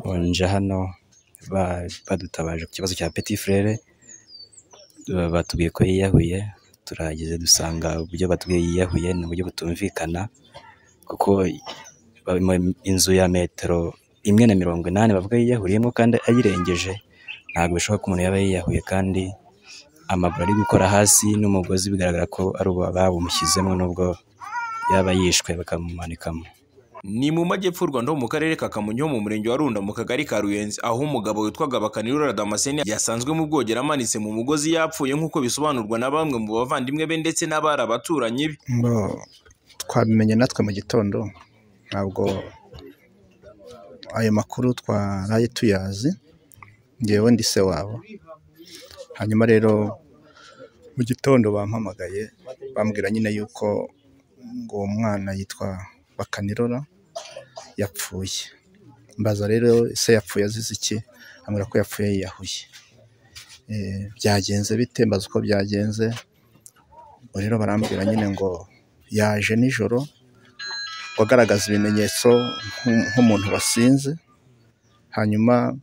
nje hano badutabaje ku kibazo cya peti furere, batubwiye ko yiyahuye, turahageze dusanga uburyo batubwiye yiyahuye ni uburyo butumvikana, kuko inzu ya metero imwe na mirongo inani bavuga yiyahuriyemo kandi ayirengeje, ntabwo bishoboka ko umuntu yaba yiyahuye kandi amaguru ari gukora hasi n'umugozi bigaragara ko ari uwo bawumushyizemo nubwo yaba yishwe bakamumanikamo. Ni mu majyepfo y'u Rwanda ho mu karere ka Kamonyi ho mu murenge wa Runda mu kagari ka Ruyenzi aho umugabo witwaga Bakanirura Damascene yasanzwe mu bwogero amanitse mu mugozi yapfuye nk'uko bisobanurwa na bamwe mu bavandimwe be ndetse n'abari abaturanyi be. ngo twabimenye natwe mu gitondo ntabwo ayo makuru twaraye tuyazi ngewe ndi se wabo hanyuma rero mu gitondo bampamagaye bambwira nyine yuko ngo uwo mwana yitwa Bakanirora yapfuye mbaza rero ese yapfuye azize iki ambwira ko yapfuye yiyahuye Eh, byagenze bite mbaza uko byagenze Ubwo rero barambwira nyine ngo yaje nijoro wagaragaza ibimenyetso nk'u- nk'umuntu wasinze hanyuma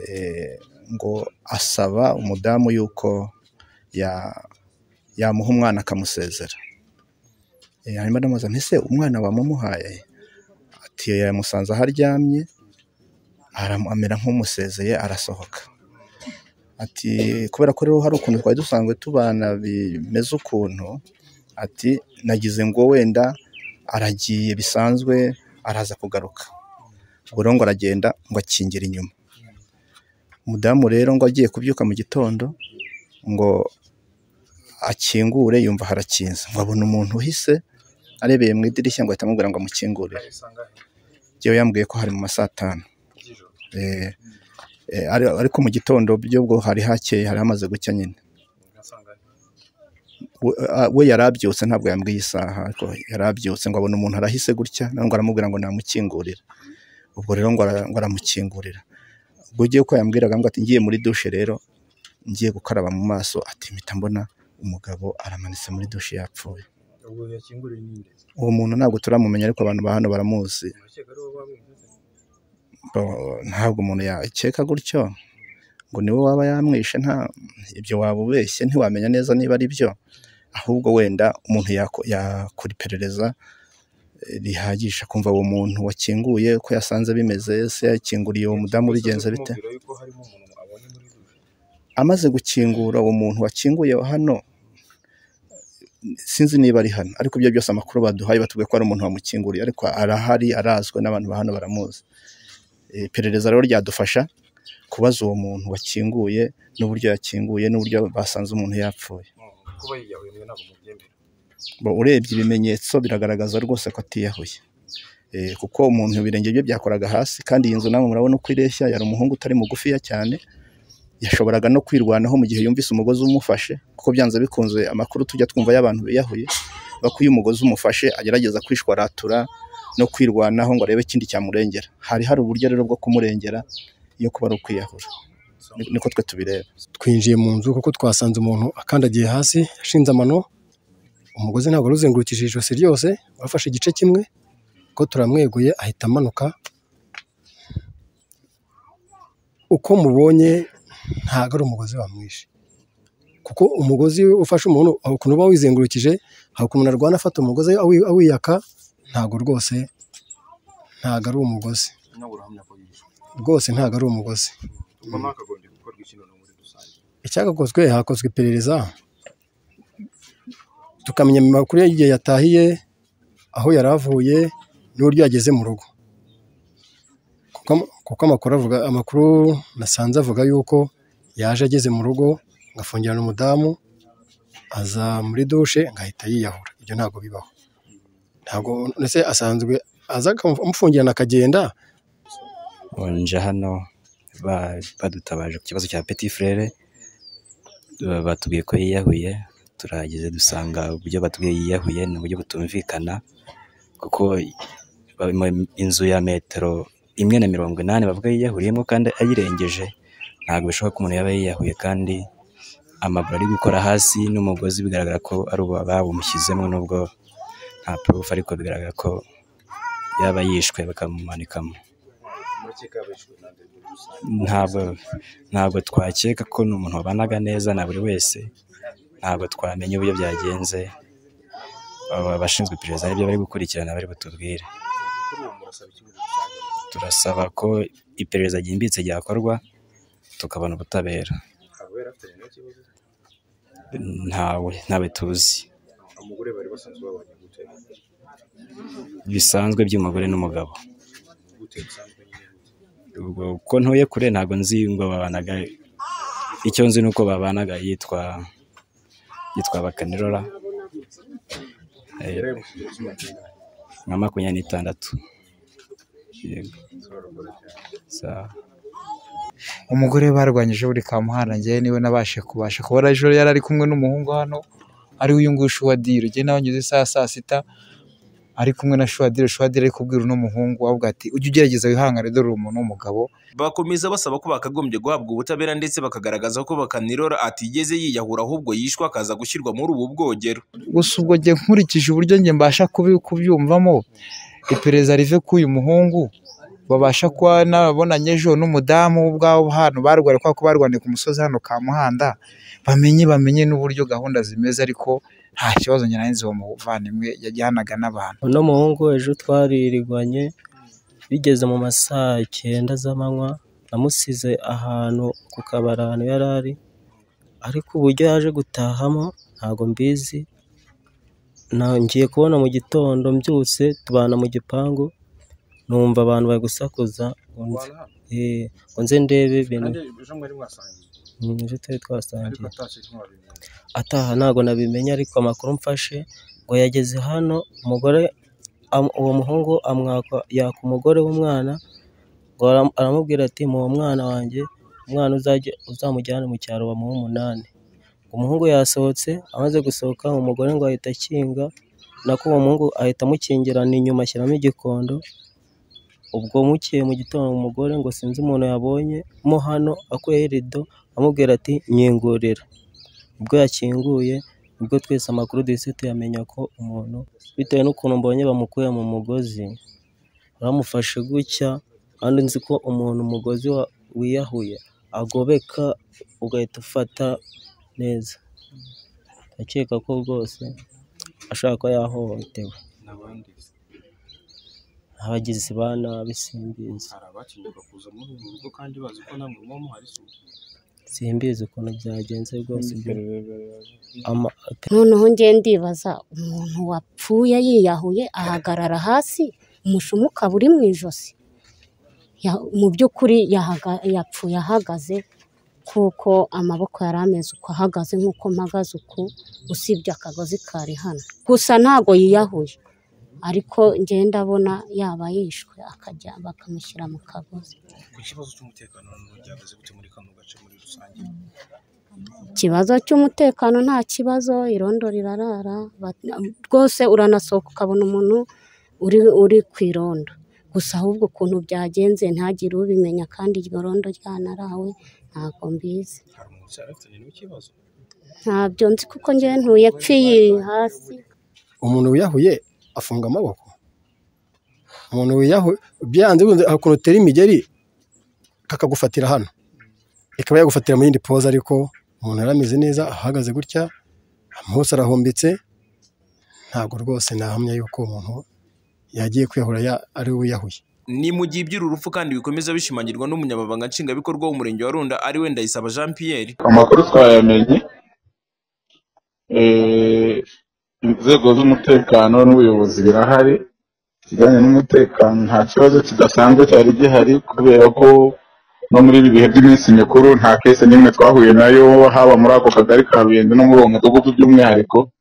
eh, ngo asaba umudamu yuko ya- yamuha umwana akamusezera Eh, hanyuma ndamubaza nti ese umwana wamumuhaye ati yamusanze aho aryamye aramu- amera nk'umusezeye arasohoka ati kubera ko rero hari ukuntu twari dusanzwe tubana bimeze ukuntu ati nagize ngo wenda aragiye bisanzwe araza kugaruka ubwo rero ngo aragenda ngo akingira inyuma umudamu rero ngo agiye kubyuka mu gitondo ngo akingure yumva harakinze ngo abona umuntu uhise arebeye mu idirishya ngo ahita amubwira ngo amukingurire yewe yambwiye ko hari mu ma saa tanu Eh, eh, ari- ariko mu gitondo by'ubwo hari hakeye hari hamaze gucya nyine we a- we yari abyutse ntabwo yambwiye isaha ariko yari abyutse ngo abone umuntu arahise gutya nawe ngo aramubwira ngo namukingurira ubwo rero ngo ara- ngo aramukingurira ubwo ugiye ko yambwiraga ngo ati ngiye muri dushe rero ngiye gukaraba mu maso ati mpita mbona umugabo aramanitse muri dushe yapfuye uwo muntu ntabwo turamumenya ariko abantu ba hano baramuzi Bo- ntabwo umuntu yakeka gutyo ngo niwe waba yamwishe nta ibyo waba ubeshye ntiwamenya neza niba ari byo ahubwo wenda umuntu yako- yakora iperereza eh, rihagije akumva uwo muntu wakinguye ko yasanze bimeze ese yakinguriye uwo mudamu bigenze bite amaze gukingura uwo muntu wakinguye hano sinzi niba ari hano ariko ibyo byose amakuru baduhaye batubwiye ko ari umuntu wamukinguriye ariko arahari arazwi n'abantu ba hano baramuzi Eh, iperereza rero ryadufasha kubaza uwo muntu wakinguye n'uburyo yakinguye n'uburyo basanze umuntu yapfuye Kuba yiyahuye ntabwo mubyemera. Bo, urebye ibimenyetso biragaragaza rwose ko atiyahuye Eh, kuko umuntu ibirenge bye byakoraga hasi kandi iyi nzu namwe murabona uko ireshya yari umuhungu utari mugufiya cyane yashoboraga no kwirwanaho mu gihe yumvise umugozi umufashe kuko byanze bikunze amakuru tujya twumva y'abantu biyahuye bako iyo umugozi umufashe agerageza kwishwaratura no kwirwanaho ngo arebe ikindi cyamurengera hari hari uburyo rero bwo kumurengera iyo kuba ari ukwiyahura Ni- niko twe tubireba twinjiye mu nzu kuko twasanze umuntu akandagiye hasi ashinze amano umugozi ntabwo wari uzengurukije ijosi ryose wafashe igice kimwe ko turamweguye ahita amanuka uko mubonye ntabwo ari umugozi wamwishe kuko umugozi ufashe umuntu hari ukuntu uba wizengurukije hari ukuntu umuntu arwana afata umugozi awi- awiyaka ntabwo rwose ntabwo ari umugozi Nawe urahamya ko yishwe. rwose ntabwo ari umugozi Ubwo ntakagombye gukorwa ikintu muri rusange. icyagakozwe hakozwe iperereza tukamenya mu makuru y'igihe yatahiye aho yari avuye n'uburyo yageze mu rugo kuko kuko amakuru avuga amakuru nasanze avuga yuko yaje ageze mu rugo agafungirana umudamu aza muri dushe agahita yiyahura ibyo ntabwo bibaho ntabwo ndetse asanzwe aza akamufungirana akagenda nje hano ba- badutabaje ku kibazo cya peti furere, batubwiye ko yiyahuye, turahageze dusanga uburyo batubwiye yiyahuye ni uburyo butumvikana, kuko inzu ya metero imwe na mirongo inani bavuga yiyahuriyemo kandi ayirengeje, ntabwo bishoboka ko umuntu yaba yiyahuye kandi amaguru ari gukora hasi n'umugozi bigaragara ko ari uwo bawumushyizemo nubwo nta purufu ariko bigaragara ko yaba yishwe bakamumanikamo. Muri ntabwo ntabwo twakeka ko ni umuntu wabanaga neza na buri wese ntabwo twamenya uburyo byagenze aba- abashinzwe iperereza n'ibyo bari gukurikirana bari butubwire turasaba ko iperereza ryimbitse ryakorwa tukabona ubutabera ntawe ntawe tuzi bisanzwe by'umugore n'umugabo ubwo ko ntuye kure ntabwo nzi ngo babanaga icyo nzi ni uko babanaga yitwa yitwa bakanirora Eh, nka makumyabiri n'itandatu Yego. Sawa. umugore barwanyije buri kamuhanda njyewe niwe nabashe kubasha kubona ejo yari ari kumwe n'umuhungu hano ari we uyu nguyu shuwadiro njyewe nawe ngeze isaha saa sita ari kumwe na shuwadiro shuwadiro ari kubwira uno muhungu avuga ati ujye ugerageza wihangane dore uri umuntu w'umugabo bakomeza basaba ko bakagombye guhabwa ubutabera ndetse bakagaragaza ko bakanirora atigeze yiyahura ahubwo yishwe akaza gushyirwa muri ubu bwogero gusa ubwo njye nkurikije uburyo njye mbasha kubi- kubyumvamo iperereza rive k'uyu muhungu babasha kuba nabonanye ejo n'umudamu wo ubwabo hano barwariye kubera ko barwaniye ku musozi hano ka muhanda bamenye bamenye n'uburyo gahunda zimeze ariko nta kibazo njye nari nzi uwo muvandimwe yajyanaga n'abantu uno muhungu ejo twaririgwanye bigeze mu masaha icyenda z'amanywa namusize ahantu ku kabari ahantu yari ari ariko uburyo yaje gutahamo ntabwo mbizi Na- ngiye kubona mu gitondo mbyutse tubana mu gipangu numva abantu bari gusakuza ngo nze- eh, ngo nze ndebe ibintu Mm, ejo twari twasangiye ataha ntabwo nabimenye ariko amakuru mfashe ngo yageze hano umugore am- uwo muhungu amwaka yaka umugore w'umwana ngo aram- aramubwira ati muha mwana wanjye umwana uzajye uzamujyane mu cyaro bamuhe umunani umuhungu yasohotse amaze gusohoka umugore ngo ahita akinga nako uwo muhungu ahita amukingirana inyuma ashyiramo igikondo ubwo mukeye mu gitondo umugore ngo sinzi umuntu yabonye mo hano akuyeho irido amubwira ati nyingurira ubwo yakinguye nibwo twese amakuru duhise tuyamenya ko umuntu bitewe n'ukuntu mbonye bamukuye mu mugozi bamufashe gutya kandi nzi ko umuntu umugozi wa- wiyahuye agobeka ugahita ufata neza ndakeka ko rwose ashobora kuba yahohotewe abagizi ba nabi simbizi simbizi ukuntu byagenze rwose ibyo ama- noneho ngiye ndibaza umuntu wapfuye yiyahuye ahagarara hasi umushumi ukaba uri mu ijosi Ya- mu by'ukuri yahaga- yapfuye ahagaze kuko amaboko yari ameze uko ahagaze nk'uko mpagaze uku usibye akagozi kari hano gusa ntabwo yiyahuye ariko ngiye ndabona yaba yishwe akajya bakamushyira mu kagozi ikibazo cy'umutekano nta kibazo irondo rirarara Ba- rwose uranasohoka ukabona umuntu uri uri ku irondo gusa ahubwo ukuntu byagenze ntagire ubimenya kandi iryo rondo ryanarawe ntabwo mbizi ntabyo nzi kuko njyewe ntuye apfiye hasi umuntu wiyahuye afunga amaboko umuntu wiyahuye byanze bikunze akunotera imigeri kakagufatira hano ikaba yagufatira mu yindi poza ariko umuntu yari ameze neza ahagaze gutya hose arahombetse ntabwo rwose nahamya yuko umuntu yagiye kwiyahura ya- ari we wiyahuye ni mu gihe iby'urupfu kandi bikomeza bishimangirwa n'umunyamabanga nshingwabikorwa w'umurenge wa runda ari we ndayisaba jean pierre amakuru twayamenye eh, inzego z'umutekano n'ubuyobozi birahari ikijyanye n'umutekano nta kibazo kidasanzwe cyari gihari kubera ko no muri ibi bihe by'iminsi mikuru nta kese n'imwe twahuye nayo haba muri ako kagari ka ruyenzi no muri uwo mudugudu by'umwihariko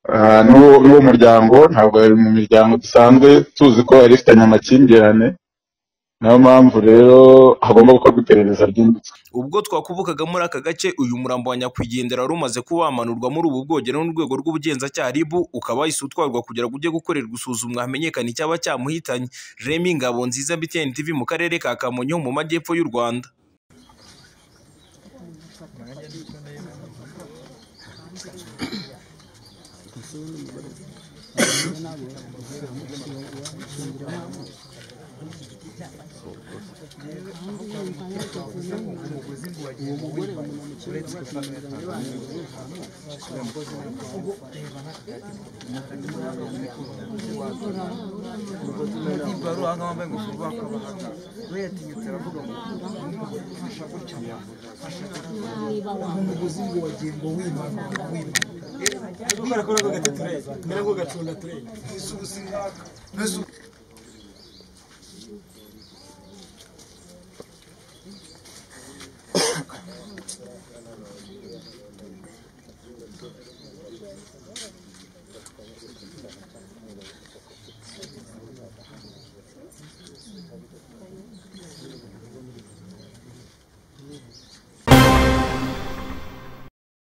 Ah, n'uwo n'uwo muryango ntabwo ari mu miryango dusanzwe tuzi ko yari ifitanye amakimbirane niyo mpamvu rero hagomba gukorwa iperereza ryimbitse ubwo twakubukaga muri aka gace uyu murambo wa nyakwigendera wari umaze kuba wamanurwa muri ubu bwogero n'urwego rw'ubugenzacyaha ribu ukaba wahise utwarwa kugira ngo ujye gukorerwa isuzumwa hamenyekane icyaba cyamuhitanye remi ngabo nziza btn tv mu karere ka kamonyi ho mu majyepfo y'u rwanda kandi yumva yageze n'ubu uwo mugore bamumanukira